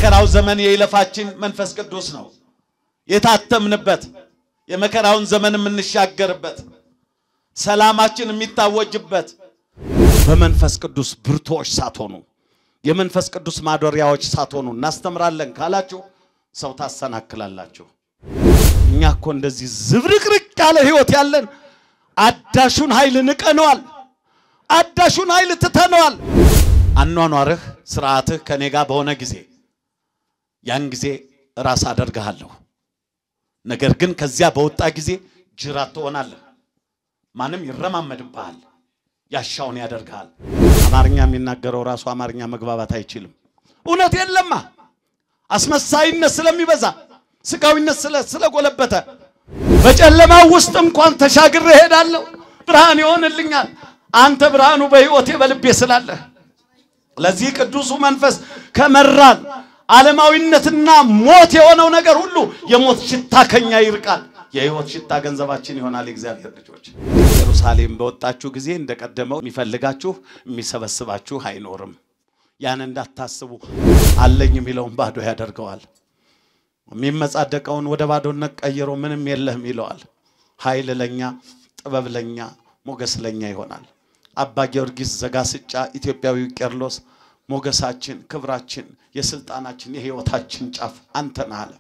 የመከራው ዘመን የይለፋችን መንፈስ ቅዱስ ነው። የታተምንበት የመከራውን ዘመን የምንሻገርበት ሰላማችን የሚታወጅበት በመንፈስ ቅዱስ ብርቶች ሳትሆኑ የመንፈስ ቅዱስ ማደሪያዎች ሳትሆኑ እናስተምራለን ካላችሁ ሰው ታሰናክላላችሁ። እኛ እኮ እንደዚህ ዝብርቅርቅ ያለ ህይወት ያለን አዳሹን ኃይል ንቀነዋል። አዳሹን ኃይል ትተነዋል። አኗኗርህ ስርዓትህ ከኔ ጋር በሆነ ጊዜ ያን ጊዜ ራስ አደርግሃለሁ። ነገር ግን ከዚያ በወጣ ጊዜ ጅራት ትሆናለህ። ማንም ይረማመድብሃል፣ ያሻውን ያደርግሃል። አማርኛ የሚናገረው ራሱ አማርኛ መግባባት አይችልም። እውነት የለማ አስመሳይነት ስለሚበዛ ስጋዊነት ስለጎለበተ በጨለማው ውስጥ እንኳን ተሻግሬ እሄዳለሁ፣ ብርሃን ይሆንልኛል። አንተ ብርሃኑ በሕይወቴ በልቤ ስላለህ ለዚህ ቅዱሱ መንፈስ ከመራን ዓለማዊነትና ሞት የሆነው ነገር ሁሉ የሞት ሽታ ከኛ ይርቃል። የሕይወት ሽታ ገንዘባችን ይሆናል። የእግዚአብሔር ልጆች ኢየሩሳሌም በወጣችሁ ጊዜ እንደቀደመው የሚፈልጋችሁ የሚሰበስባችሁ አይኖርም። ያን እንዳታስቡ። አለኝ የሚለውን ባዶ ያደርገዋል። የሚመጻደቀውን ወደ ባዶነት ቀይሮ ምንም የለህም ይለዋል። ኃይል ለኛ፣ ጥበብ ለኛ፣ ሞገስ ለኛ ይሆናል። አባ ጊዮርጊስ ዘጋስጫ ኢትዮጵያዊው ቄርሎስ ሞገሳችን፣ ክብራችን፣ የስልጣናችን፣ የህይወታችን ጫፍ አንተ ነህ አለ።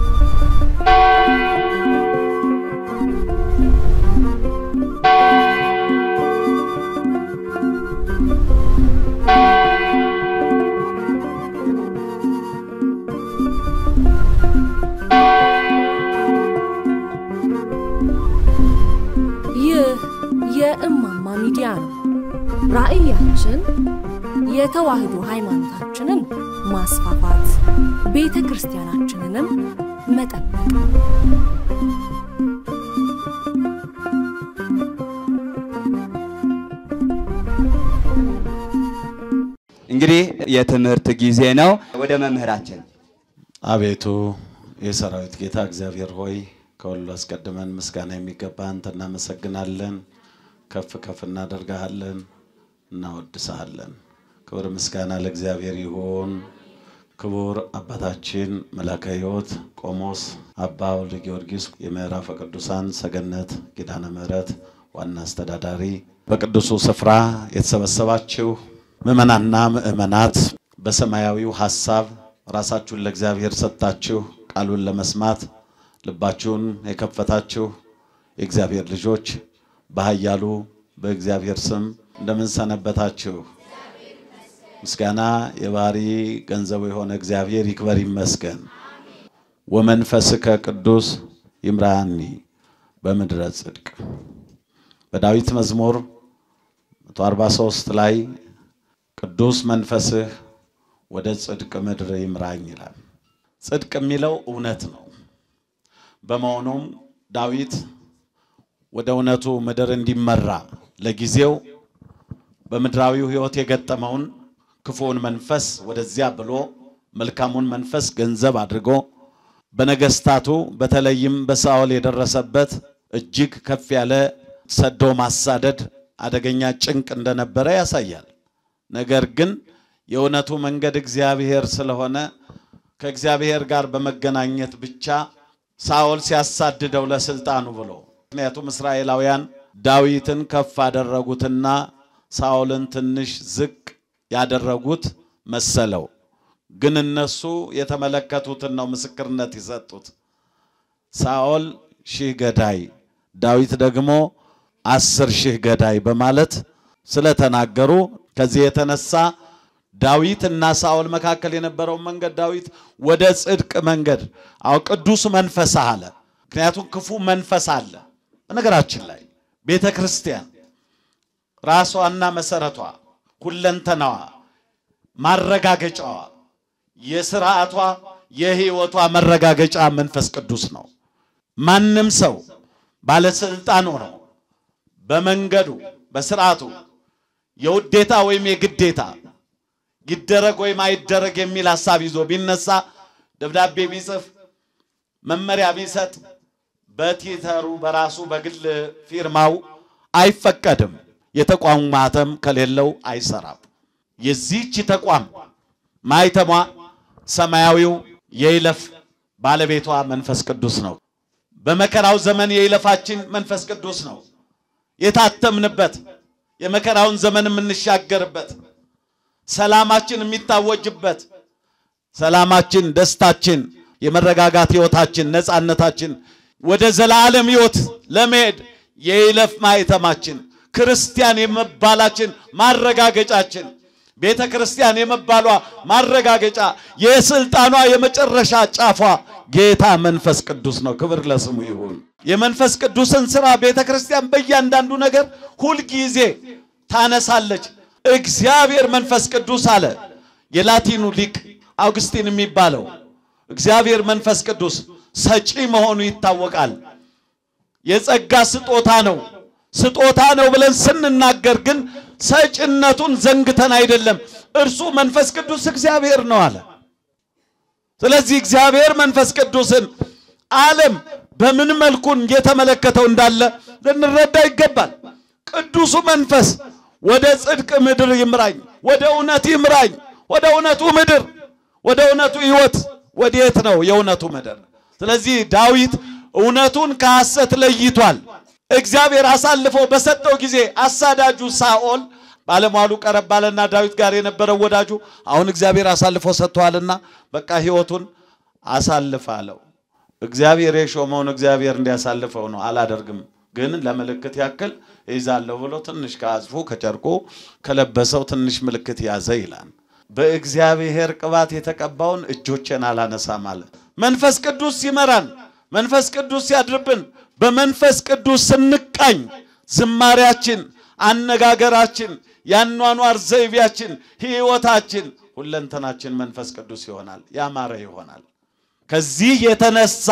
ይህ የእማማ ሚዲያ ነው። ራዕያችን የተዋህዶ ሃይማኖታችንን ማስፋፋት፣ ቤተ ክርስቲያናችንንም መጠበቅ እንግዲህ የትምህርት ጊዜ ነው። ወደ መምህራችን አቤቱ የሰራዊት ጌታ እግዚአብሔር ሆይ ከሁሉ አስቀድመን ምስጋና የሚገባ አንተ እናመሰግናለን። ከፍ ከፍ እናደርግሃለን፣ እናወድስሃለን። ክብር ምስጋና ለእግዚአብሔር ይሁን። ክቡር አባታችን መላከ ሕይወት ቆሞስ አባ ወልደ ጊዮርጊስ የምዕራፈ ቅዱሳን ሰገነት ኪዳነ ምሕረት ዋና አስተዳዳሪ፣ በቅዱሱ ስፍራ የተሰበሰባችሁ ምዕመናንና ምዕመናት በሰማያዊው ሐሳብ ራሳችሁን ለእግዚአብሔር ሰጥታችሁ ቃሉን ለመስማት ልባችሁን የከፈታችሁ የእግዚአብሔር ልጆች በኃያሉ በእግዚአብሔር ስም እንደምን ሰነበታችሁ? ምስጋና የባህሪ ገንዘቡ የሆነ እግዚአብሔር ይክበር ይመስገን። ወመንፈስከ ቅዱስ ይምራኒ በምድረ ጽድቅ በዳዊት መዝሙር 143 ላይ ቅዱስ መንፈስህ ወደ ጽድቅ ምድር ይምራኝ ይላል። ጽድቅ የሚለው እውነት ነው። በመሆኑም ዳዊት ወደ እውነቱ ምድር እንዲመራ ለጊዜው በምድራዊው ሕይወት የገጠመውን ክፉውን መንፈስ ወደዚያ ብሎ መልካሙን መንፈስ ገንዘብ አድርጎ በነገስታቱ በተለይም በሳኦል የደረሰበት እጅግ ከፍ ያለ ሰዶ ማሳደድ አደገኛ ጭንቅ እንደነበረ ያሳያል። ነገር ግን የእውነቱ መንገድ እግዚአብሔር ስለሆነ ከእግዚአብሔር ጋር በመገናኘት ብቻ ሳኦል ሲያሳድደው ለስልጣኑ ብሎ ምክንያቱም እስራኤላውያን ዳዊትን ከፍ አደረጉትና ሳኦልን ትንሽ ዝቅ ያደረጉት መሰለው። ግን እነሱ የተመለከቱትን ነው ምስክርነት የሰጡት። ሳኦል ሺህ ገዳይ፣ ዳዊት ደግሞ አስር ሺህ ገዳይ በማለት ስለተናገሩ ከዚህ የተነሳ ዳዊት እና ሳኦል መካከል የነበረውን መንገድ ዳዊት ወደ ጽድቅ መንገድ አው ቅዱስ መንፈስ አለ። ምክንያቱም ክፉ መንፈስ አለ። በነገራችን ላይ ቤተ ክርስቲያን ራሷና መሰረቷ ሁለንተናዋ ማረጋገጫዋ የስርዓቷ የህይወቷ መረጋገጫ መንፈስ ቅዱስ ነው። ማንም ሰው ባለስልጣን ሆኖ በመንገዱ በስርዓቱ የውዴታ ወይም የግዴታ ይደረግ ወይም አይደረግ የሚል ሀሳብ ይዞ ቢነሳ ደብዳቤ ቢጽፍ መመሪያ ቢሰጥ በቲተሩ በራሱ በግል ፊርማው አይፈቀድም። የተቋሙ ማህተም ከሌለው አይሰራም። የዚህች ተቋም ማህተሟ ሰማያዊው የይለፍ ባለቤቷ መንፈስ ቅዱስ ነው። በመከራው ዘመን የይለፋችን መንፈስ ቅዱስ ነው። የታተምንበት የመከራውን ዘመን የምንሻገርበት ሰላማችን የሚታወጅበት ሰላማችን፣ ደስታችን፣ የመረጋጋት ህይወታችን፣ ነፃነታችን ወደ ዘላለም ህይወት ለመሄድ የይለፍ ማኅተማችን ክርስቲያን የመባላችን ማረጋገጫችን ቤተ ክርስቲያን የመባሏ ማረጋገጫ የስልጣኗ የመጨረሻ ጫፏ ጌታ መንፈስ ቅዱስ ነው። ክብር ለስሙ ይሁን። የመንፈስ ቅዱስን ስራ ቤተ ክርስቲያን በእያንዳንዱ ነገር ሁልጊዜ ታነሳለች። እግዚአብሔር መንፈስ ቅዱስ አለ የላቲኑ ሊቅ አውግስቲን የሚባለው እግዚአብሔር መንፈስ ቅዱስ ሰጪ መሆኑ ይታወቃል። የጸጋ ስጦታ ነው። ስጦታ ነው ብለን ስንናገር ግን ሰጭነቱን ዘንግተን አይደለም። እርሱ መንፈስ ቅዱስ እግዚአብሔር ነው አለ። ስለዚህ እግዚአብሔር መንፈስ ቅዱስን ዓለም በምን መልኩን እየተመለከተው እንዳለ ልንረዳ ይገባል። ቅዱሱ መንፈስ ወደ ጽድቅ ምድር ይምራኝ፣ ወደ እውነት ይምራኝ፣ ወደ እውነቱ ምድር፣ ወደ እውነቱ ሕይወት። ወዴት ነው የእውነቱ ምድር? ስለዚህ ዳዊት እውነቱን ከሐሰት ለይቷል። እግዚአብሔር አሳልፎ በሰጠው ጊዜ አሳዳጁ ሳኦል ባለሟሉ ቀረብ ባለና ዳዊት ጋር የነበረው ወዳጁ አሁን እግዚአብሔር አሳልፎ ሰጥቷልና በቃ ሕይወቱን አሳልፍ አለው። እግዚአብሔር የሾመውን እግዚአብሔር እንዲያሳልፈው ነው። አላደርግም ግን ለምልክት ያክል ይዛለሁ ብሎ ትንሽ ከአጽፉ ከጨርቁ ከለበሰው ትንሽ ምልክት ያዘ ይላል። በእግዚአብሔር ቅባት የተቀባውን እጆቼን አላነሳም አለ። መንፈስ ቅዱስ ሲመራን፣ መንፈስ ቅዱስ ሲያድርብን፣ በመንፈስ ቅዱስ ስንቃኝ ዝማሪያችን፣ አነጋገራችን፣ ያኗኗር ዘይቤያችን፣ ሕይወታችን፣ ሁለንተናችን መንፈስ ቅዱስ ይሆናል፣ ያማረ ይሆናል። ከዚህ የተነሳ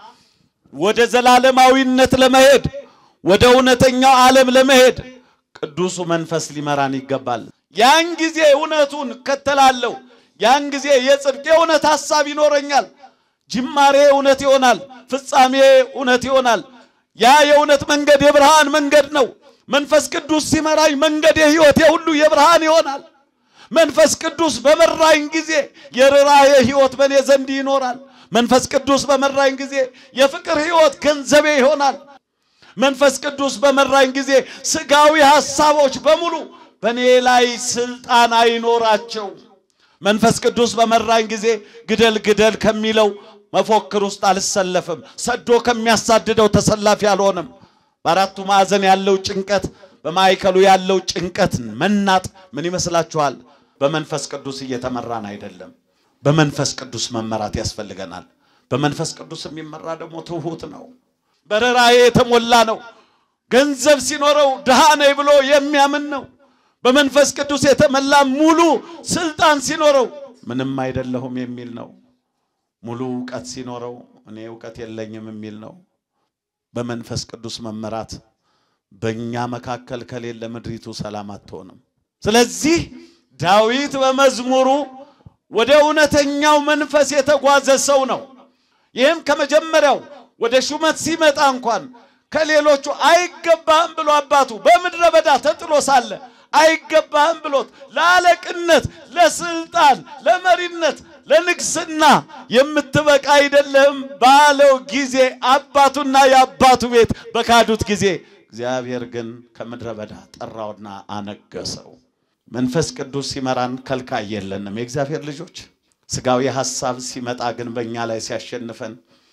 ወደ ዘላለማዊነት ለመሄድ ወደ እውነተኛው ዓለም ለመሄድ ቅዱሱ መንፈስ ሊመራን ይገባል። ያን ጊዜ እውነቱን እከተላለሁ። ያን ጊዜ የጽድቅ የእውነት ሐሳብ ይኖረኛል። ጅማሬ እውነት ይሆናል፣ ፍጻሜ እውነት ይሆናል። ያ የእውነት መንገድ የብርሃን መንገድ ነው። መንፈስ ቅዱስ ሲመራኝ መንገድ የሕይወት የሁሉ የብርሃን ይሆናል። መንፈስ ቅዱስ በመራኝ ጊዜ የርኅራኄ ሕይወት በእኔ ዘንድ ይኖራል። መንፈስ ቅዱስ በመራኝ ጊዜ የፍቅር ሕይወት ገንዘቤ ይሆናል። መንፈስ ቅዱስ በመራኝ ጊዜ ስጋዊ ሐሳቦች በሙሉ በእኔ ላይ ስልጣን አይኖራቸው። መንፈስ ቅዱስ በመራኝ ጊዜ ግደል ግደል ከሚለው መፎክር ውስጥ አልሰለፍም። ሰዶ ከሚያሳድደው ተሰላፊ አልሆንም። በአራቱ ማዕዘን ያለው ጭንቀት፣ በማዕከሉ ያለው ጭንቀት መናጥ ምን ይመስላችኋል? በመንፈስ ቅዱስ እየተመራን አይደለም። በመንፈስ ቅዱስ መመራት ያስፈልገናል። በመንፈስ ቅዱስ የሚመራ ደግሞ ትሑት ነው። በርኅራኄ የተሞላ ነው። ገንዘብ ሲኖረው ድሃ ነኝ ብሎ የሚያምን ነው። በመንፈስ ቅዱስ የተሞላ ሙሉ ስልጣን ሲኖረው ምንም አይደለሁም የሚል ነው። ሙሉ እውቀት ሲኖረው እኔ እውቀት የለኝም የሚል ነው። በመንፈስ ቅዱስ መመራት በእኛ መካከል ከሌለ ምድሪቱ ሰላም አትሆንም። ስለዚህ ዳዊት በመዝሙሩ ወደ እውነተኛው መንፈስ የተጓዘ ሰው ነው። ይህም ከመጀመሪያው ወደ ሹመት ሲመጣ እንኳን ከሌሎቹ አይገባህም ብሎ አባቱ በምድረ በዳ ተጥሎ ሳለ አይገባህም ብሎት ለአለቅነት፣ ለስልጣን፣ ለመሪነት፣ ለንግስና የምትበቃ አይደለህም ባለው ጊዜ አባቱና የአባቱ ቤት በካዱት ጊዜ እግዚአብሔር ግን ከምድረ በዳ ጠራውና አነገሰው። መንፈስ ቅዱስ ሲመራን ከልካይ የለንም። የእግዚአብሔር ልጆች ስጋዊ ሐሳብ ሲመጣ ግን በእኛ ላይ ሲያሸንፈን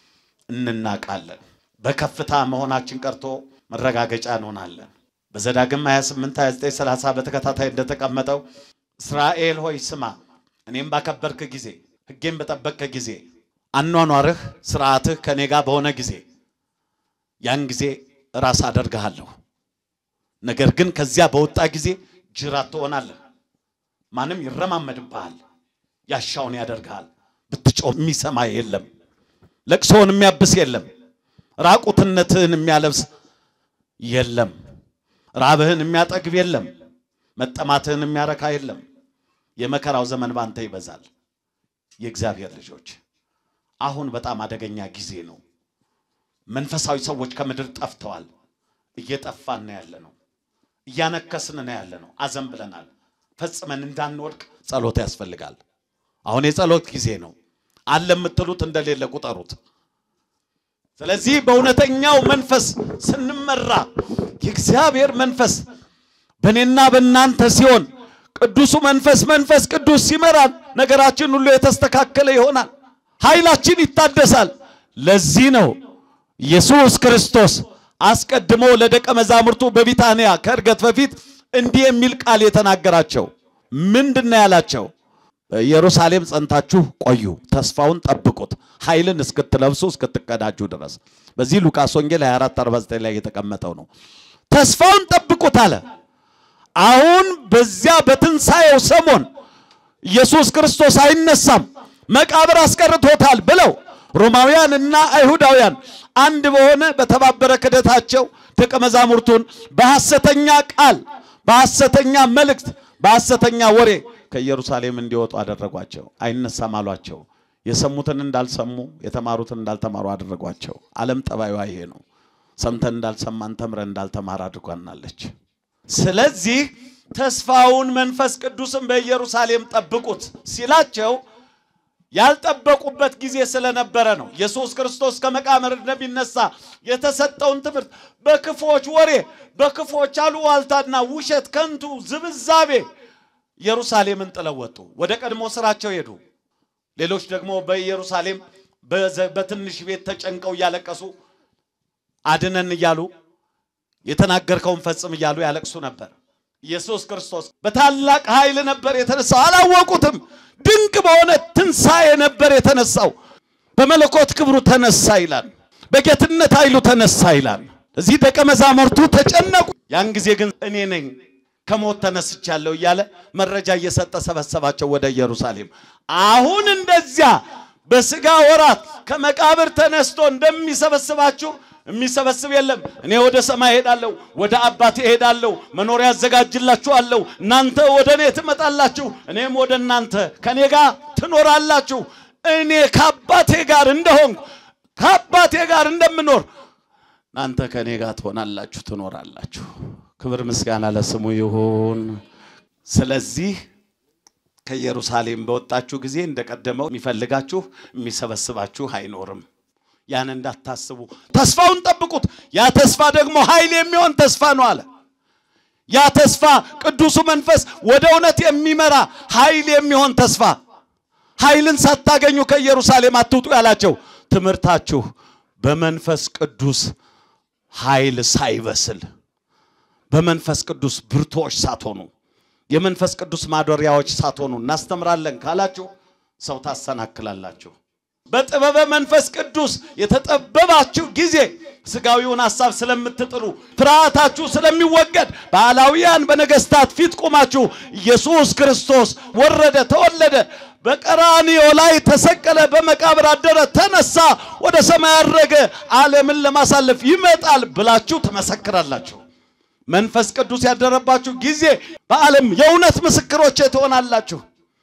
እንናቃለን። በከፍታ መሆናችን ቀርቶ መረጋገጫ እንሆናለን። በዘዳግም 28፣ 29፣ 30 በተከታታይ እንደተቀመጠው እስራኤል ሆይ ስማ፣ እኔም ባከበርክ ጊዜ ሕጌም በጠበቅክ ጊዜ አኗኗርህ ስርዓትህ ከኔ ጋር በሆነ ጊዜ ያን ጊዜ ራስ አደርግሃለሁ። ነገር ግን ከዚያ በወጣ ጊዜ ጅራት ትሆናለህ። ማንም ይረማመድብሃል፣ ያሻውን ያደርግሃል። ብትጮህ የሚሰማ የለም፣ ለቅሶውን የሚያብስ የለም፣ ራቁትነትህን የሚያለብስ የለም፣ ራብህን የሚያጠግብ የለም፣ መጠማትህን የሚያረካ የለም። የመከራው ዘመን ባንተ ይበዛል። የእግዚአብሔር ልጆች አሁን በጣም አደገኛ ጊዜ ነው። መንፈሳዊ ሰዎች ከምድር ጠፍተዋል። እየጠፋን ነው ያለ ነው። እያነከስን ነው ያለ ነው። አዘን ብለናል። ፈጽመን እንዳንወድቅ ጸሎት ያስፈልጋል። አሁን የጸሎት ጊዜ ነው። አለ የምትሉት እንደሌለ ቁጠሩት። ስለዚህ በእውነተኛው መንፈስ ስንመራ የእግዚአብሔር መንፈስ በእኔና በእናንተ ሲሆን ቅዱሱ መንፈስ መንፈስ ቅዱስ ሲመራን ነገራችን ሁሉ የተስተካከለ ይሆናል። ኃይላችን ይታደሳል። ለዚህ ነው ኢየሱስ ክርስቶስ አስቀድሞ ለደቀ መዛሙርቱ በቢታንያ ከእርገት በፊት እንዲህ የሚል ቃል የተናገራቸው ምንድን ነው ያላቸው? በኢየሩሳሌም ጸንታችሁ ቆዩ፣ ተስፋውን ጠብቁት፣ ኃይልን እስክትለብሱ እስክትቀዳጁ ድረስ። በዚህ ሉቃስ ወንጌል 24 49 ላይ የተቀመጠው ነው። ተስፋውን ጠብቁት አለ። አሁን በዚያ በትንሣኤው ሰሞን ኢየሱስ ክርስቶስ አይነሳም፣ መቃብር አስቀርቶታል ብለው ሮማውያን እና አይሁዳውያን አንድ በሆነ በተባበረ ክደታቸው ደቀ መዛሙርቱን በሐሰተኛ ቃል፣ በሐሰተኛ መልእክት፣ በሐሰተኛ ወሬ ከኢየሩሳሌም እንዲወጡ አደረጓቸው። አይነሳም አሏቸው። የሰሙትን እንዳልሰሙ የተማሩትን እንዳልተማሩ አደረጓቸው። ዓለም ጠባዩ ይሄ ነው። ሰምተን እንዳልሰማን ተምረን እንዳልተማር አድርጓናለች። ስለዚህ ተስፋውን መንፈስ ቅዱስን በኢየሩሳሌም ጠብቁት ሲላቸው ያልጠበቁበት ጊዜ ስለነበረ ነው። ኢየሱስ ክርስቶስ ከመቃብር እንደሚነሳ የተሰጠውን ትምህርት በክፎች ወሬ፣ በክፎች አሉባልታና ውሸት፣ ከንቱ ዝብዛቤ ኢየሩሳሌምን ጥለው ወጡ። ወደ ቀድሞ ስራቸው ሄዱ። ሌሎች ደግሞ በኢየሩሳሌም በትንሽ ቤት ተጨንቀው እያለቀሱ አድነን እያሉ የተናገርከውን ፈጽም እያሉ ያለቅሱ ነበር። ኢየሱስ ክርስቶስ በታላቅ ኃይል ነበር የተነሳው። አላወቁትም። ድንቅ በሆነ ትንሣኤ ነበር የተነሳው። በመለኮት ክብሩ ተነሳ ይላል። በጌትነት ኃይሉ ተነሳ ይላል። እዚህ ደቀ መዛሙርቱ ተጨነቁ። ያን ጊዜ ግን እኔ ነኝ ከሞት ተነስቻለሁ እያለ መረጃ እየሰጠ ሰበሰባቸው ወደ ኢየሩሳሌም። አሁን እንደዚያ በስጋ ወራት ከመቃብር ተነስቶ እንደሚሰበስባችሁ የሚሰበስብ የለም። እኔ ወደ ሰማይ እሄዳለሁ፣ ወደ አባቴ እሄዳለሁ፣ መኖሪያ አዘጋጅላችኋለሁ። እናንተ ወደ እኔ ትመጣላችሁ፣ እኔም ወደ እናንተ ከእኔ ጋር ትኖራላችሁ። እኔ ከአባቴ ጋር እንደሆንኩ ከአባቴ ጋር እንደምኖር እናንተ ከእኔ ጋር ትሆናላችሁ፣ ትኖራላችሁ። ክብር ምስጋና ለስሙ ይሁን። ስለዚህ ከኢየሩሳሌም በወጣችሁ ጊዜ እንደቀደመው የሚፈልጋችሁ የሚሰበስባችሁ አይኖርም። ያን እንዳታስቡ ተስፋውን ጠብቁት። ያ ተስፋ ደግሞ ኃይል የሚሆን ተስፋ ነው አለ። ያ ተስፋ ቅዱሱ መንፈስ ወደ እውነት የሚመራ ኃይል የሚሆን ተስፋ። ኃይልን ሳታገኙ ከኢየሩሳሌም አትውጡ ያላቸው ትምህርታችሁ በመንፈስ ቅዱስ ኃይል ሳይበስል በመንፈስ ቅዱስ ብርቶች ሳትሆኑ የመንፈስ ቅዱስ ማደሪያዎች ሳትሆኑ እናስተምራለን ካላችሁ ሰው ታሰናክላላችሁ። በጥበበ መንፈስ ቅዱስ የተጠበባችሁ ጊዜ ስጋዊውን ሐሳብ ስለምትጥሉ ፍርሃታችሁ ስለሚወገድ በዓላውያን በነገስታት ፊት ቆማችሁ ኢየሱስ ክርስቶስ ወረደ፣ ተወለደ፣ በቀራንዮ ላይ ተሰቀለ፣ በመቃብር አደረ፣ ተነሳ፣ ወደ ሰማይ አረገ፣ ዓለምን ለማሳለፍ ይመጣል ብላችሁ ትመሰክራላችሁ። መንፈስ ቅዱስ ያደረባችሁ ጊዜ በዓለም የእውነት ምስክሮቼ ትሆናላችሁ።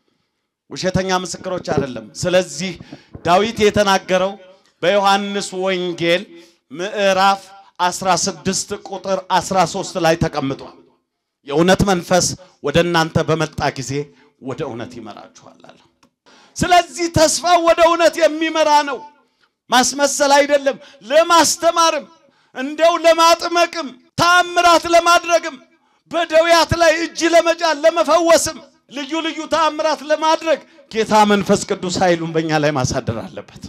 ውሸተኛ ምስክሮች አይደለም። ስለዚህ ዳዊት የተናገረው በዮሐንስ ወንጌል ምዕራፍ 16 ቁጥር 13 ላይ ተቀምጧል። የእውነት መንፈስ ወደ እናንተ በመጣ ጊዜ ወደ እውነት ይመራችኋል አለ። ስለዚህ ተስፋ ወደ እውነት የሚመራ ነው፣ ማስመሰል አይደለም። ለማስተማርም እንደው ለማጥመቅም ተአምራት ለማድረግም በደውያት ላይ እጅ ለመጫን ለመፈወስም ልዩ ልዩ ተአምራት ለማድረግ ጌታ መንፈስ ቅዱስ ኃይሉን በእኛ ላይ ማሳደር አለበት።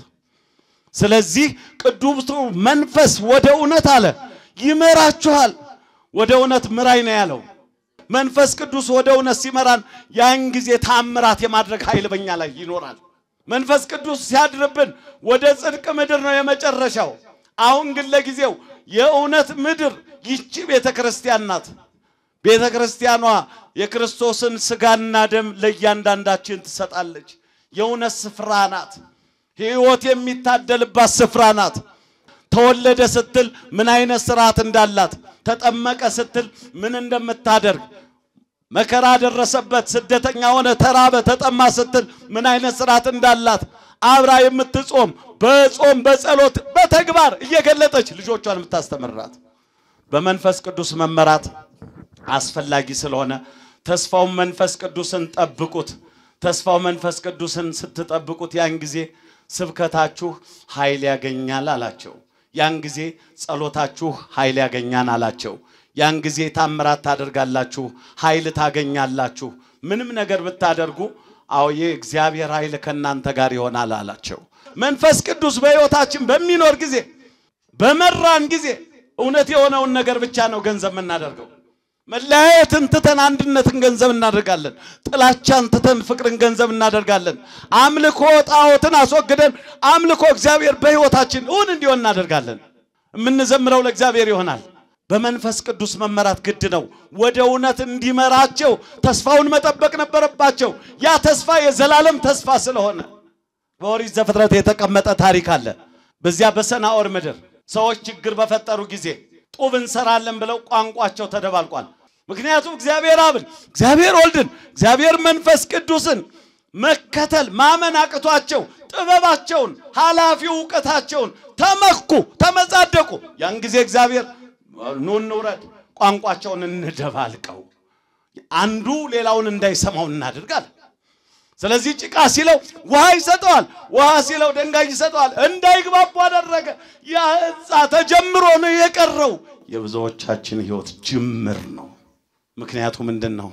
ስለዚህ ቅዱሱ መንፈስ ወደ እውነት አለ ይመራችኋል። ወደ እውነት ምራይ ነው ያለው። መንፈስ ቅዱስ ወደ እውነት ሲመራን ያን ጊዜ ተአምራት የማድረግ ኃይል በእኛ ላይ ይኖራል። መንፈስ ቅዱስ ሲያድርብን ወደ ጽድቅ ምድር ነው የመጨረሻው። አሁን ግን ለጊዜው የእውነት ምድር ይቺ ቤተ ክርስቲያን ናት። ቤተ ክርስቲያኗ የክርስቶስን ስጋና ደም ለእያንዳንዳችን ትሰጣለች። የእውነት ስፍራ ናት። ሕይወት የሚታደልባት ስፍራ ናት። ተወለደ ስትል ምን አይነት ስርዓት እንዳላት፣ ተጠመቀ ስትል ምን እንደምታደርግ፣ መከራ ደረሰበት፣ ስደተኛ ሆነ፣ ተራበ፣ ተጠማ ስትል ምን አይነት ስርዓት እንዳላት አብራ የምትጾም በጾም በጸሎት በተግባር እየገለጠች ልጆቿን የምታስተምራት በመንፈስ ቅዱስ መመራት አስፈላጊ ስለሆነ ተስፋውን መንፈስ ቅዱስን ጠብቁት። ተስፋው መንፈስ ቅዱስን ስትጠብቁት ያን ጊዜ ስብከታችሁ ኃይል ያገኛል አላቸው። ያን ጊዜ ጸሎታችሁ ኃይል ያገኛል አላቸው። ያን ጊዜ ታምራት ታደርጋላችሁ፣ ኃይል ታገኛላችሁ። ምንም ነገር ብታደርጉ አዎ የእግዚአብሔር ኃይል ከእናንተ ጋር ይሆናል አላቸው። መንፈስ ቅዱስ በሕይወታችን በሚኖር ጊዜ በመራን ጊዜ እውነት የሆነውን ነገር ብቻ ነው ገንዘብ የምናደርገው። መለያየትን ትተን አንድነትን ገንዘብ እናደርጋለን። ጥላቻን ትተን ፍቅርን ገንዘብ እናደርጋለን። አምልኮ ጣዖትን አስወግደን አምልኮ እግዚአብሔር በሕይወታችን እውን እንዲሆን እናደርጋለን። የምንዘምረው ለእግዚአብሔር ይሆናል። በመንፈስ ቅዱስ መመራት ግድ ነው። ወደ እውነት እንዲመራቸው ተስፋውን መጠበቅ ነበረባቸው። ያ ተስፋ የዘላለም ተስፋ ስለሆነ በኦሪት ዘፍጥረት የተቀመጠ ታሪክ አለ። በዚያ በሰናኦር ምድር ሰዎች ችግር በፈጠሩ ጊዜ ጡብ እንሰራለን ብለው ቋንቋቸው ተደባልቋል። ምክንያቱም እግዚአብሔር አብን፣ እግዚአብሔር ወልድን፣ እግዚአብሔር መንፈስ ቅዱስን መከተል ማመን አቅቷቸው ጥበባቸውን፣ ኃላፊ እውቀታቸውን ተመኩ፣ ተመጻደቁ። ያን ጊዜ እግዚአብሔር ኑ እንውረድ፣ ቋንቋቸውን እንደባልቀው፣ አንዱ ሌላውን እንዳይሰማው እናድርጋል። ስለዚህ ጭቃ ሲለው ውሃ ይሰጠዋል፣ ውሃ ሲለው ድንጋይ ይሰጠዋል። እንዳይግባቡ አደረገ። ያ ሕንፃ ተጀምሮ ነው የቀረው። የብዙዎቻችን ሕይወት ጅምር ነው። ምክንያቱ ምንድን ነው?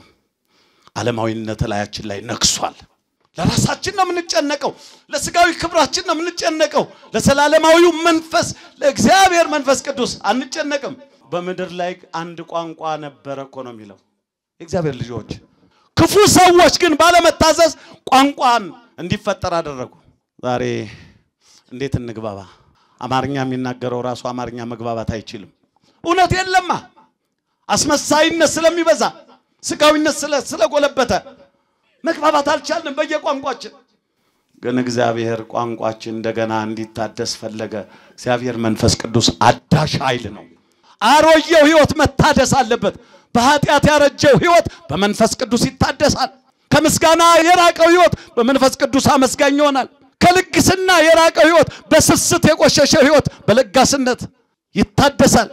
ዓለማዊነት ላያችን ላይ ነግሷል። ለራሳችን ነው የምንጨነቀው፣ ለስጋዊ ክብራችን ነው የምንጨነቀው። ለዘላለማዊው መንፈስ ለእግዚአብሔር መንፈስ ቅዱስ አንጨነቅም። በምድር ላይ አንድ ቋንቋ ነበረ እኮ ነው የሚለው የእግዚአብሔር ልጆች ክፉ ሰዎች ግን ባለመታዘዝ ቋንቋን እንዲፈጠር አደረጉ። ዛሬ እንዴት እንግባባ? አማርኛ የሚናገረው ራሱ አማርኛ መግባባት አይችልም። እውነት የለማ። አስመሳይነት ስለሚበዛ ስጋዊነት ስለጎለበተ መግባባት አልቻልንም በየቋንቋችን። ግን እግዚአብሔር ቋንቋችን እንደገና እንዲታደስ ፈለገ። እግዚአብሔር መንፈስ ቅዱስ አዳሽ ኃይል ነው። አሮጌው ሕይወት መታደስ አለበት። በኃጢአት ያረጀው ሕይወት በመንፈስ ቅዱስ ይታደሳል። ከምስጋና የራቀው ሕይወት በመንፈስ ቅዱስ አመስጋኝ ይሆናል። ከልግስና የራቀው ሕይወት፣ በስስት የቆሸሸው ሕይወት በለጋስነት ይታደሳል።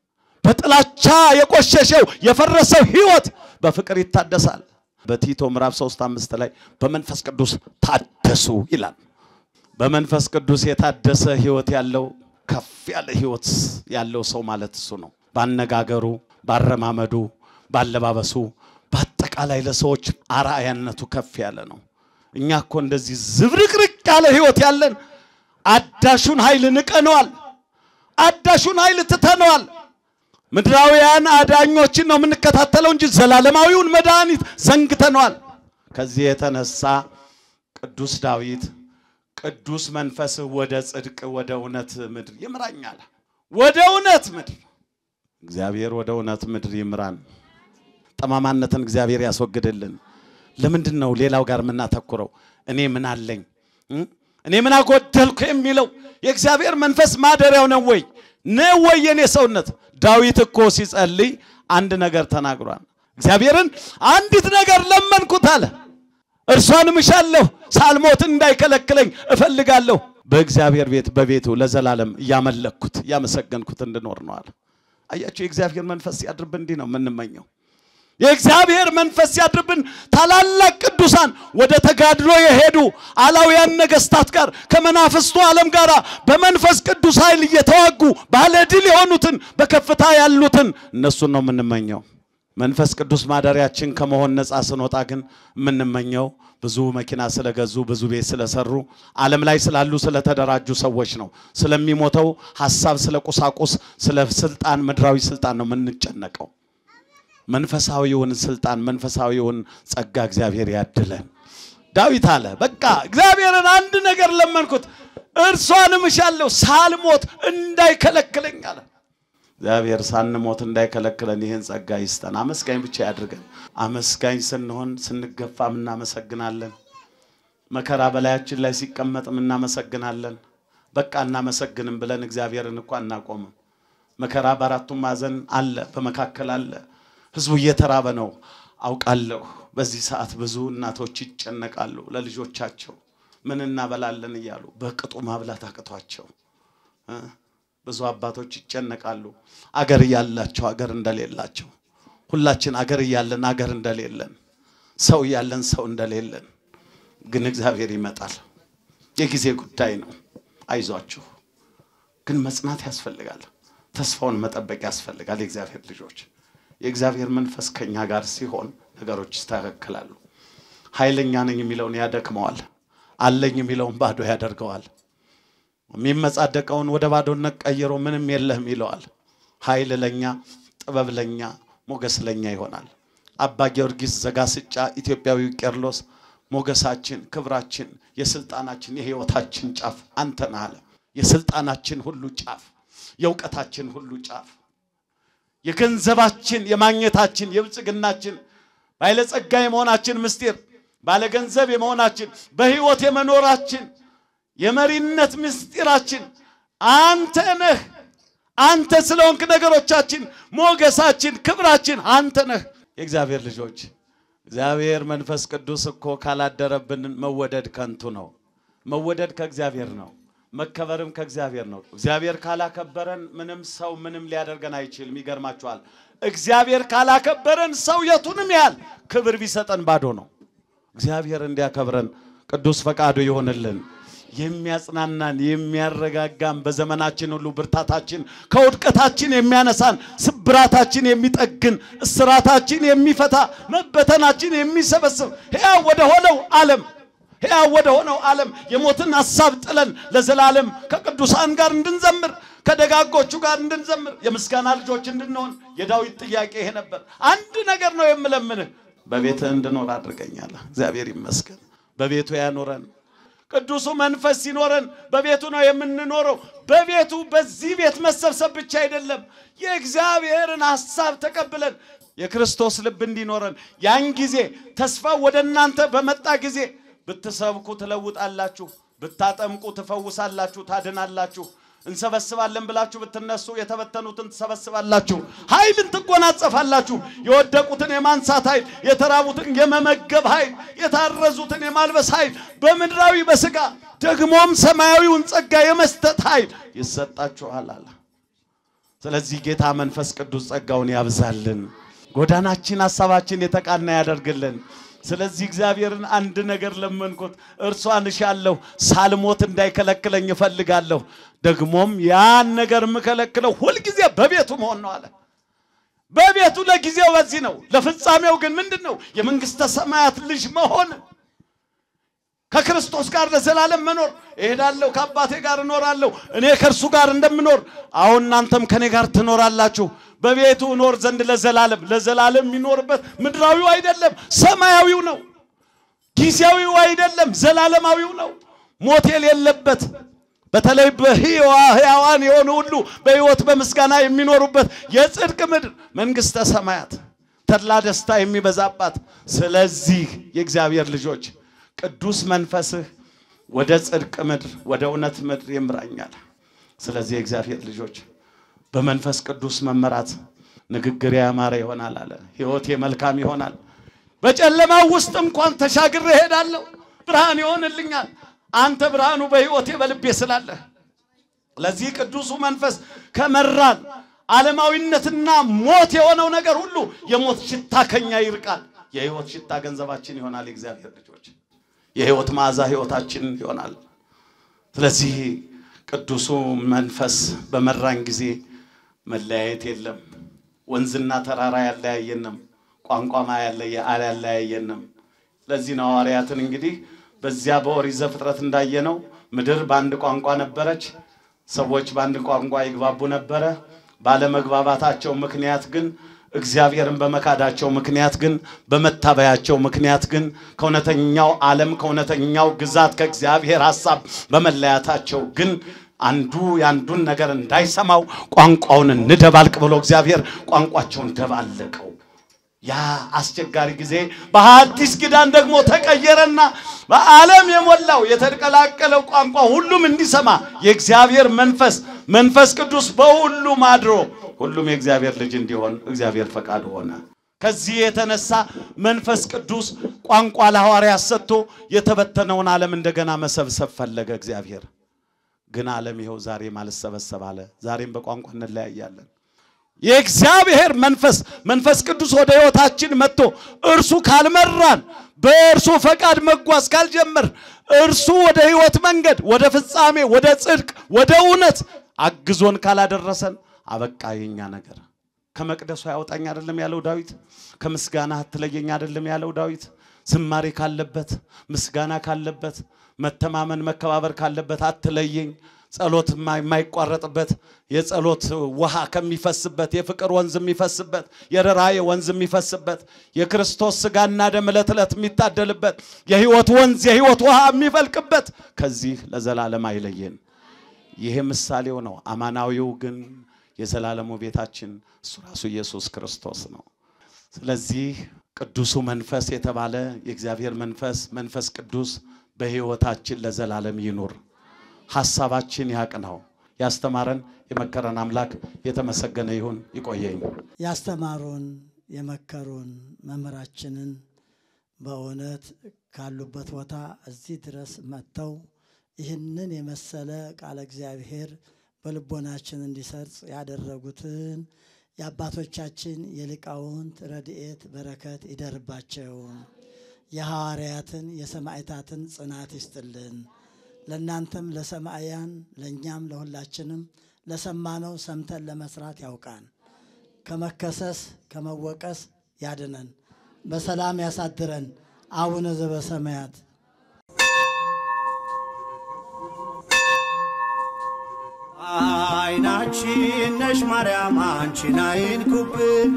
በጥላቻ የቆሸሸው የፈረሰው ሕይወት በፍቅር ይታደሳል። በቲቶ ምዕራፍ 3 አምስት ላይ በመንፈስ ቅዱስ ታደሱ ይላል። በመንፈስ ቅዱስ የታደሰ ሕይወት ያለው ከፍ ያለ ሕይወት ያለው ሰው ማለት እሱ ነው። ባነጋገሩ ባረማመዱ፣ ባለባበሱ፣ በአጠቃላይ ለሰዎች አርአያነቱ ከፍ ያለ ነው። እኛ እኮ እንደዚህ ዝብርቅርቅ ያለ ሕይወት ያለን አዳሹን ኃይል ንቀነዋል። አዳሹን ኃይል ትተነዋል። ምድራውያን አዳኞችን ነው የምንከታተለው እንጂ ዘላለማዊውን መድኃኒት ዘንግተነዋል። ከዚህ የተነሳ ቅዱስ ዳዊት ቅዱስ መንፈስህ ወደ ጽድቅ ወደ እውነት ምድር ይምራኛል። ወደ እውነት ምድር እግዚአብሔር ወደ እውነት ምድር ይምራን። ጠማማነትን እግዚአብሔር ያስወግድልን። ለምንድን ነው ሌላው ጋር የምናተኩረው? እኔ ምን አለኝ እኔ ምን አጎደልኩ የሚለው የእግዚአብሔር መንፈስ ማደሪያው ነው ወይ ነው ወይ የኔ ሰውነት? ዳዊት እኮ ሲጸልይ አንድ ነገር ተናግሯል። እግዚአብሔርን አንዲት ነገር ለመንኩት አለ፣ እርሷንም እሻለሁ፣ ሳልሞትን እንዳይከለክለኝ እፈልጋለሁ። በእግዚአብሔር ቤት በቤቱ ለዘላለም እያመለኩት እያመሰገንኩት እንድኖር ነው አለ። አያችሁ፣ የእግዚአብሔር መንፈስ ሲያድርብን እንዲህ ነው የምንመኘው። የእግዚአብሔር መንፈስ ሲያድርብን ታላላቅ ቅዱሳን ወደ ተጋድሎ የሄዱ አላውያን ነገስታት ጋር ከመናፍስቱ ዓለም ጋር በመንፈስ ቅዱስ ኃይል እየተዋጉ ባለ ድል የሆኑትን በከፍታ ያሉትን እነሱን ነው የምንመኘው። መንፈስ ቅዱስ ማደሪያችን ከመሆን ነፃ ስንወጣ ግን የምንመኘው ብዙ መኪና ስለገዙ ብዙ ቤት ስለሰሩ ዓለም ላይ ስላሉ ስለተደራጁ ሰዎች ነው። ስለሚሞተው ሀሳብ፣ ስለ ቁሳቁስ፣ ስለ ስልጣን፣ ምድራዊ ስልጣን ነው የምንጨነቀው። መንፈሳዊውን ስልጣን መንፈሳዊውን ጸጋ እግዚአብሔር ያድለን። ዳዊት አለ በቃ እግዚአብሔርን አንድ ነገር ለመንኩት፣ እርሷንም እሻለሁ ሳልሞት እንዳይከለክለኝ አለ። እግዚአብሔር ሳንሞት እንዳይከለክለን ይህን ጸጋ ይስጠን። አመስጋኝ ብቻ ያድርገን። አመስጋኝ ስንሆን ስንገፋም እናመሰግናለን። መከራ በላያችን ላይ ሲቀመጥም እናመሰግናለን። በቃ እናመሰግንም ብለን እግዚአብሔርን እኮ አናቆምም። መከራ በአራቱም ማዕዘን አለ፣ በመካከል አለ። ህዝቡ እየተራበ ነው አውቃለሁ። በዚህ ሰዓት ብዙ እናቶች ይጨነቃሉ ለልጆቻቸው ምን እናበላለን እያሉ በቅጡ ማብላት አቅቷቸው እ ብዙ አባቶች ይጨነቃሉ አገር እያላቸው አገር እንደሌላቸው። ሁላችን አገር እያለን አገር እንደሌለን፣ ሰው እያለን ሰው እንደሌለን ግን እግዚአብሔር ይመጣል። የጊዜ ጉዳይ ነው። አይዟችሁ። ግን መጽናት ያስፈልጋል። ተስፋውን መጠበቅ ያስፈልጋል። የእግዚአብሔር ልጆች የእግዚአብሔር መንፈስ ከኛ ጋር ሲሆን ነገሮች ይስተካከላሉ። ኃይለኛ ነኝ የሚለውን ያደክመዋል። አለኝ የሚለውን ባዶ ያደርገዋል። የሚመጻደቀውን ወደ ባዶነት ቀይሮ ምንም የለህም ይለዋል። ኃይል ለኛ፣ ጥበብ ለኛ፣ ሞገስ ለኛ ይሆናል። አባ ጊዮርጊስ ዘጋስጫ ኢትዮጵያዊው ቄርሎስ ሞገሳችን፣ ክብራችን፣ የስልጣናችን፣ የህይወታችን ጫፍ አንተ ነህ አለ። የስልጣናችን ሁሉ ጫፍ፣ የእውቀታችን ሁሉ ጫፍ፣ የገንዘባችን፣ የማግኘታችን፣ የብልጽግናችን ባለጸጋ የመሆናችን ምስጢር፣ ባለገንዘብ የመሆናችን፣ በህይወት የመኖራችን የመሪነት ምስጢራችን አንተ ነህ። አንተ ስለሆንክ ነገሮቻችን፣ ሞገሳችን፣ ክብራችን አንተ ነህ። የእግዚአብሔር ልጆች እግዚአብሔር መንፈስ ቅዱስ እኮ ካላደረብን መወደድ ከንቱ ነው። መወደድ ከእግዚአብሔር ነው። መከበርም ከእግዚአብሔር ነው። እግዚአብሔር ካላከበረን ምንም ሰው ምንም ሊያደርገን አይችልም። ይገርማችኋል። እግዚአብሔር ካላከበረን ሰው የቱንም ያህል ክብር ቢሰጠን ባዶ ነው። እግዚአብሔር እንዲያከብረን ቅዱስ ፈቃዱ ይሆንልን። የሚያጽናናን የሚያረጋጋን፣ በዘመናችን ሁሉ ብርታታችን፣ ከውድቀታችን የሚያነሳን፣ ስብራታችን የሚጠግን፣ እስራታችን የሚፈታ፣ መበተናችን የሚሰበስብ ሕያው ወደ ሆነው ዓለም ሕያው ወደ ሆነው ዓለም የሞትን ሐሳብ ጥለን ለዘላለም ከቅዱሳን ጋር እንድንዘምር ከደጋጎቹ ጋር እንድንዘምር የምስጋና ልጆች እንድንሆን የዳዊት ጥያቄ ይሄ ነበር። አንድ ነገር ነው የምለምንህ፣ በቤትህ እንድኖር አድርገኛለህ። እግዚአብሔር ይመስገን በቤቱ ያኖረን። ቅዱሱ መንፈስ ሲኖረን በቤቱ ነው የምንኖረው። በቤቱ በዚህ ቤት መሰብሰብ ብቻ አይደለም፣ የእግዚአብሔርን ሐሳብ ተቀብለን የክርስቶስ ልብ እንዲኖረን ያን ጊዜ ተስፋው ወደ እናንተ በመጣ ጊዜ ብትሰብኩ ትለውጣላችሁ፣ ብታጠምቁ ትፈውሳላችሁ፣ ታድናላችሁ። እንሰበስባለን ብላችሁ ብትነሱ የተበተኑትን ትሰበስባላችሁ፣ ኃይልን ትጎናጸፋላችሁ። የወደቁትን የማንሳት ኃይል፣ የተራቡትን የመመገብ ኃይል፣ የታረዙትን የማልበስ ኃይል፣ በምድራዊ በሥጋ ደግሞም ሰማያዊውን ጸጋ የመስጠት ኃይል ይሰጣችኋል አለ። ስለዚህ ጌታ መንፈስ ቅዱስ ጸጋውን ያብዛልን፣ ጎዳናችን ሐሳባችን የተቃና ያደርግልን። ስለዚህ እግዚአብሔርን አንድ ነገር ለመንኩት፣ እርሷን እሻለሁ፣ ሳልሞት እንዳይከለክለኝ እፈልጋለሁ። ደግሞም ያን ነገር የምከለክለው ሁልጊዜ በቤቱ መሆን ነው አለ። በቤቱ ለጊዜው በዚህ ነው፣ ለፍጻሜው ግን ምንድን ነው? የመንግሥተ ሰማያት ልጅ መሆን፣ ከክርስቶስ ጋር ለዘላለም መኖር። እሄዳለሁ፣ ከአባቴ ጋር እኖራለሁ፣ እኔ ከእርሱ ጋር እንደምኖር አሁን እናንተም ከእኔ ጋር ትኖራላችሁ። በቤቱ እኖር ዘንድ ለዘላለም ለዘላለም የሚኖርበት ምድራዊው አይደለም፣ ሰማያዊው ነው። ጊዜያዊው አይደለም፣ ዘላለማዊው ነው። ሞት የሌለበት በተለይ በሕያዋ ሕያዋን የሆኑ ሁሉ በሕይወት በምስጋና የሚኖሩበት የጽድቅ ምድር መንግሥተ ሰማያት ተድላ ደስታ የሚበዛባት። ስለዚህ የእግዚአብሔር ልጆች ቅዱስ መንፈስህ ወደ ጽድቅ ምድር ወደ እውነት ምድር ይምራኛል። ስለዚህ የእግዚአብሔር ልጆች በመንፈስ ቅዱስ መመራት ንግግር ያማረ ይሆናል አለ። ሕይወቴ መልካም ይሆናል። በጨለማው ውስጥ እንኳን ተሻግሬ እሄዳለሁ፣ ብርሃን ይሆንልኛል። አንተ ብርሃኑ በሕይወቴ በልቤ ስላለህ። ለዚህ ቅዱሱ መንፈስ ከመራን ዓለማዊነትና ሞት የሆነው ነገር ሁሉ የሞት ሽታ ከኛ ይርቃል። የሕይወት ሽታ ገንዘባችን ይሆናል። የእግዚአብሔር ልጆች የሕይወት መዓዛ ሕይወታችን ይሆናል። ስለዚህ ቅዱሱ መንፈስ በመራን ጊዜ መለያየት የለም። ወንዝና ተራራ ያለያየንም፣ ቋንቋማ ያለያየንም። ለዚህ ነው ሐዋርያትን እንግዲህ በዚያ በኦሪት ዘፍጥረት እንዳየነው ምድር በአንድ ቋንቋ ነበረች፣ ሰዎች በአንድ ቋንቋ ይግባቡ ነበረ። ባለመግባባታቸው ምክንያት ግን እግዚአብሔርን በመካዳቸው ምክንያት ግን በመታበያቸው ምክንያት ግን ከእውነተኛው ዓለም ከእውነተኛው ግዛት ከእግዚአብሔር ሐሳብ በመለያታቸው ግን አንዱ የአንዱን ነገር እንዳይሰማው ቋንቋውን እንደባልቅ ብሎ እግዚአብሔር ቋንቋቸውን ደባለቀው። ያ አስቸጋሪ ጊዜ በሐዲስ ኪዳን ደግሞ ተቀየረና በዓለም የሞላው የተቀላቀለው ቋንቋ ሁሉም እንዲሰማ የእግዚአብሔር መንፈስ መንፈስ ቅዱስ በሁሉም አድሮ ሁሉም የእግዚአብሔር ልጅ እንዲሆን እግዚአብሔር ፈቃድ ሆነ። ከዚህ የተነሳ መንፈስ ቅዱስ ቋንቋ ለሐዋርያት ሰጥቶ የተበተነውን ዓለም እንደገና መሰብሰብ ፈለገ እግዚአብሔር። ግን ዓለም ይኸው ዛሬም አልሰበሰብ አለ። ዛሬም በቋንቋ እንለያያለን። የእግዚአብሔር መንፈስ መንፈስ ቅዱስ ወደ ሕይወታችን መጥቶ እርሱ ካልመራን በእርሱ ፈቃድ መጓዝ ካልጀመር እርሱ ወደ ሕይወት መንገድ ወደ ፍጻሜ ወደ ጽድቅ ወደ እውነት አግዞን ካላደረሰን አበቃ የኛ ነገር። ከመቅደሱ ያወጣኝ አይደለም ያለው ዳዊት። ከምስጋና አትለየኝ አይደለም ያለው ዳዊት። ዝማሬ ካለበት ምስጋና ካለበት መተማመን መከባበር ካለበት አትለየኝ ጸሎት የማይቋረጥበት የጸሎት ውሃ ከሚፈስበት የፍቅር ወንዝ የሚፈስበት የርኅራኄ ወንዝ የሚፈስበት የክርስቶስ ሥጋና ደም ዕለት ዕለት የሚታደልበት የሕይወት ወንዝ የሕይወት ውሃ የሚፈልቅበት ከዚህ ለዘላለም አይለየን። ይሄ ምሳሌው ነው። አማናዊው ግን የዘላለሙ ቤታችን እሱ ራሱ ኢየሱስ ክርስቶስ ነው። ስለዚህ ቅዱሱ መንፈስ የተባለ የእግዚአብሔር መንፈስ መንፈስ ቅዱስ በሕይወታችን ለዘላለም ይኑር። ሐሳባችን ያቅናው። ያስተማረን የመከረን አምላክ የተመሰገነ ይሁን። ይቆየኝ። ያስተማሩን የመከሩን መምህራችንን በእውነት ካሉበት ቦታ እዚህ ድረስ መጥተው ይህንን የመሰለ ቃለ እግዚአብሔር በልቦናችን እንዲሰርጽ ያደረጉትን የአባቶቻችን የሊቃውንት ረድኤት በረከት ይደርባቸው። የሐዋርያትን የሰማዕታትን ጽናት ይስጥልን። ለእናንተም ለሰማዕያን ለእኛም ለሁላችንም ለሰማነው ሰምተን ለመስራት ያውቃን። ከመከሰስ ከመወቀስ ያድነን። በሰላም ያሳድረን። አቡነ ዘበሰማያት አይናችን ነሽ ማርያም አንቺን አይንኩብን፣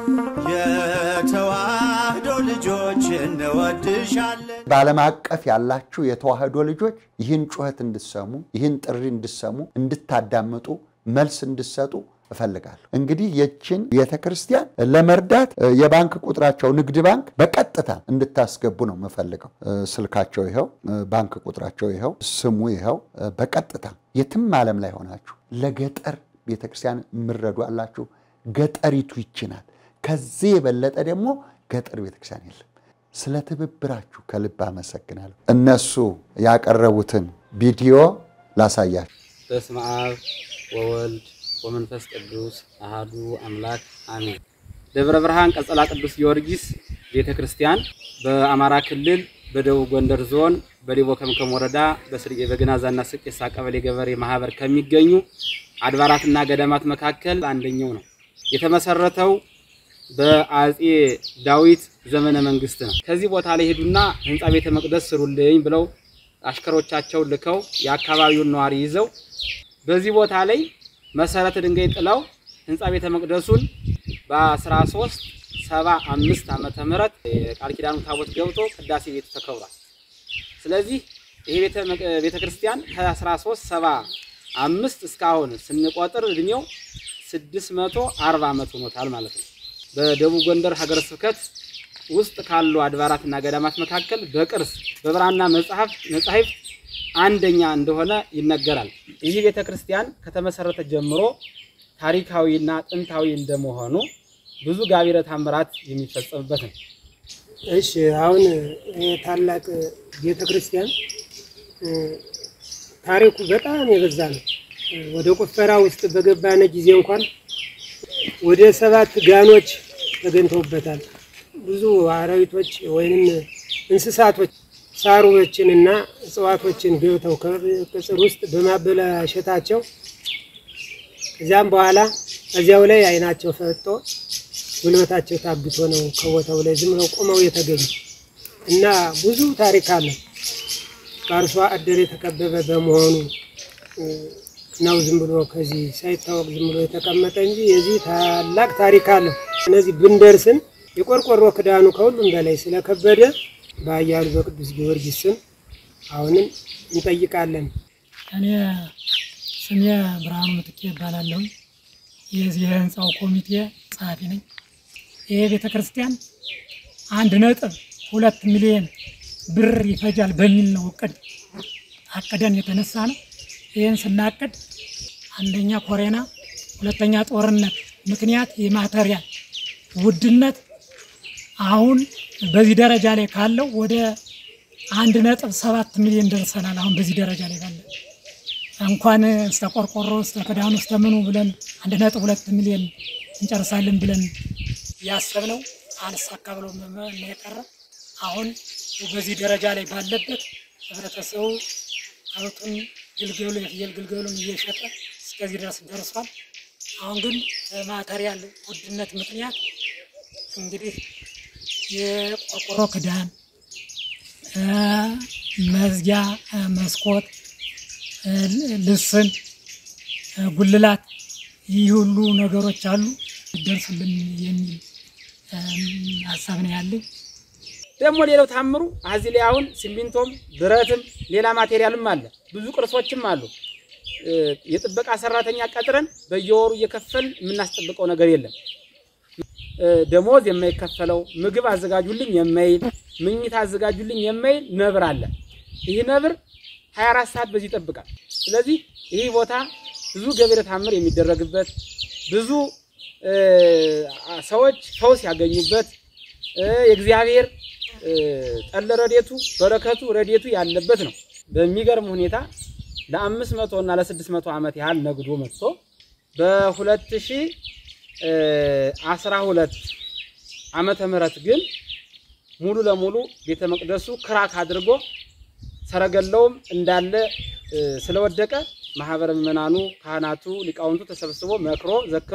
የተዋህዶ ልጆች እንወድሻለን። በዓለም አቀፍ ያላችሁ የተዋህዶ ልጆች ይህን ጩኸት እንድሰሙ ይህን ጥሪ እንድሰሙ እንድታዳምጡ መልስ እንድሰጡ እፈልጋለሁ። እንግዲህ የችን ቤተ ክርስቲያን ለመርዳት የባንክ ቁጥራቸው ንግድ ባንክ በቀጥታ እንድታስገቡ ነው የምፈልገው። ስልካቸው ይኸው፣ ባንክ ቁጥራቸው ይኸው፣ ስሙ ይኸው። በቀጥታ የትም ዓለም ላይ ሆናችሁ ለገጠር ቤተ ክርስቲያን የምረዱ አላችሁ። ገጠሪቱ ይችናል። ከዚህ የበለጠ ደግሞ ገጠር ቤተ ክርስቲያን የለም። ስለ ትብብራችሁ ከልብ አመሰግናለሁ። እነሱ ያቀረቡትን ቪዲዮ ላሳያችሁ። በስመ አብ ወወልድ ወመንፈስ ቅዱስ አሃዱ አምላክ አሜን። ደብረ ብርሃን ቀጸላ ቅዱስ ጊዮርጊስ ቤተ ክርስቲያን በአማራ ክልል በደቡብ ጎንደር ዞን በሊቦ ከምከም ወረዳ በስርጌ በግናዛና ስቄሳ ቀበሌ ገበሬ ማህበር ከሚገኙ አድባራትና ገዳማት መካከል አንደኛው ነው። የተመሰረተው በአጼ ዳዊት ዘመነ መንግስት ነው። ከዚህ ቦታ ላይ ሄዱና ህንፃ ቤተ መቅደስ ስሩልኝ ብለው አሽከሮቻቸውን ልከው የአካባቢውን ነዋሪ ይዘው በዚህ ቦታ ላይ መሰረተ ድንጋይ ጥለው ህንፃ ቤተ መቅደሱን በ13 ሰባ አምስት ዓመተ ምህረት የቃል ኪዳኑ ታቦት ገብቶ ቅዳሴ ቤቱ ተከብሯል። ስለዚህ ይሄ ቤተ ክርስቲያን ከ13 ሰባ አምስት እስካሁን ስንቆጥር እድሜው 640 ዓመት ሆኖታል ማለት ነው። በደቡብ ጎንደር ሀገረ ስብከት ውስጥ ካሉ አድባራትና ገዳማት መካከል በቅርስ በብራና መጽሐፍ መጻሕፍት አንደኛ እንደሆነ ይነገራል። ይህ ቤተ ክርስቲያን ከተመሰረተ ጀምሮ ታሪካዊና ጥንታዊ እንደመሆኑ ብዙ ጋቢረ ተአምራት የሚፈጸምበት ነው። እሺ አሁን ይህ ታላቅ ቤተ ክርስቲያን ታሪኩ በጣም የበዛ ነው። ወደ ቁፈራ ውስጥ በገባነ ጊዜ እንኳን ወደ ሰባት ጋኖች ተገኝተውበታል። ብዙ አራዊቶች ወይንም እንስሳቶች ሳሮችንና እጽዋቶችን ገብተው ከቅጽር ውስጥ በማበላሸታቸው ከዚያም በኋላ እዚያው ላይ አይናቸው ፈጦ ጉልበታቸው ታግቶ ነው ከቦታው ላይ ዝም ብለው ቆመው የተገኙ እና ብዙ ታሪክ አለ። በአርሶ አደር የተከበበ በመሆኑ ነው ዝም ብሎ ከዚህ ሳይታወቅ ዝም ብሎ የተቀመጠ እንጂ የዚህ ታላቅ ታሪክ አለው። እነዚህ ብንደርስም የቆርቆሮ ክዳኑ ከሁሉም በላይ ስለከበደ በኃያሉ በቅዱስ ጊዮርጊስ ስም አሁንም እንጠይቃለን። እኔ ስሜ ብርሃኑ ምትኬ ይባላለሁ። የዚህ የህንፃው ኮሚቴ ጸሐፊ ነኝ። ይሄ ቤተ ክርስቲያን አንድ ነጥብ ሁለት ሚሊዮን ብር ይፈጃል በሚል ነው እቅድ አቅደን የተነሳ ነው። ይህን ስናቅድ አንደኛ ኮሬና፣ ሁለተኛ ጦርነት ምክንያት የማተሪያል ውድነት አሁን በዚህ ደረጃ ላይ ካለው ወደ አንድ ነጥብ ሰባት ሚሊዮን ደርሰናል። አሁን በዚህ ደረጃ ላይ ባለ እንኳን እስተ ቆርቆሮ እስተ ክዳኑ እስተ ምኑ ብለን አንድ ነጥብ ሁለት ሚሊዮን እንጨርሳለን ብለን ያሰብነው አልሳካ ብሎ ነው የቀረ። አሁን በዚህ ደረጃ ላይ ባለበት ህብረተሰቡ ከብቱን ግልገሉ የፍየል ግልገሉን እየሸጠ እስከዚህ ድረስ ደርሷል። አሁን ግን በማተሪያል ውድነት ምክንያት እንግዲህ የቆርቆሮ ክዳን፣ መዝጊያ፣ መስኮት፣ ልስን፣ ጉልላት ይህ ሁሉ ነገሮች አሉ ደርሱልን የሚል ሀሳብ ነው ያለኝ። ደግሞ ሌላው ታምሩ እዚህ ላይ አሁን ሲሚንቶም ብረትም ሌላ ማቴሪያልም አለ፣ ብዙ ቅርሶችም አሉ። የጥበቃ ሰራተኛ ቀጥረን በየወሩ እየከፈል የምናስጠብቀው ነገር የለም። ደሞዝ የማይከፈለው ምግብ አዘጋጁልኝ የማይል ምኝት አዘጋጁልኝ የማይል ነብር አለ። ይህ ነብር 24 ሰዓት በዚህ ይጠብቃል። ስለዚህ ይህ ቦታ ብዙ ገቢረ ተአምር የሚደረግበት ብዙ ሰዎች ፈውስ ያገኙበት የእግዚአብሔር ጠለ ረዴቱ በረከቱ ረዴቱ ያለበት ነው። በሚገርም ሁኔታ ለአምስት መቶ እና ለስድስት መቶ ዓመት ያህል ነግዶ መጥቶ በሁለት ሺህ አስራ ሁለት ዓመተ ምህረት ግን ሙሉ ለሙሉ ቤተ መቅደሱ ክራክ አድርጎ ሰረገላውም እንዳለ ስለወደቀ ማህበረ ምዕመናኑ፣ ካህናቱ፣ ሊቃውንቱ ተሰብስቦ መክሮ ዘክሮ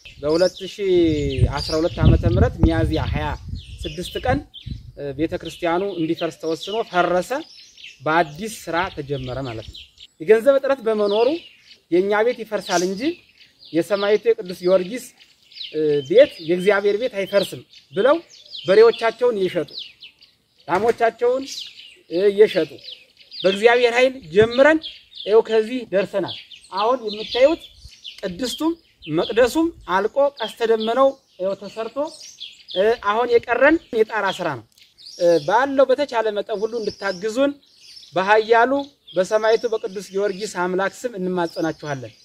በ2012 ዓመተ ምህረት ሚያዝያ 26 ቀን ቤተ ክርስቲያኑ እንዲፈርስ ተወስኖ ፈረሰ። በአዲስ ስራ ተጀመረ ማለት ነው። የገንዘብ እጥረት በመኖሩ የእኛ ቤት ይፈርሳል እንጂ የሰማዕቱ የቅዱስ ጊዮርጊስ ቤት የእግዚአብሔር ቤት አይፈርስም ብለው በሬዎቻቸውን እየሸጡ ላሞቻቸውን እየሸጡ በእግዚአብሔር ኃይል ጀምረን ይኸው ከዚህ ደርሰናል። አሁን የምታዩት ቅድስቱም መቅደሱም አልቆ ቀስተ ደመናው ይኸው ተሰርቶ አሁን የቀረን የጣራ ስራ ነው። ባለው በተቻለ መጠን ሁሉ እንድታግዙን በኃያሉ በሰማዕቱ በቅዱስ ጊዮርጊስ አምላክ ስም እንማጸናችኋለን።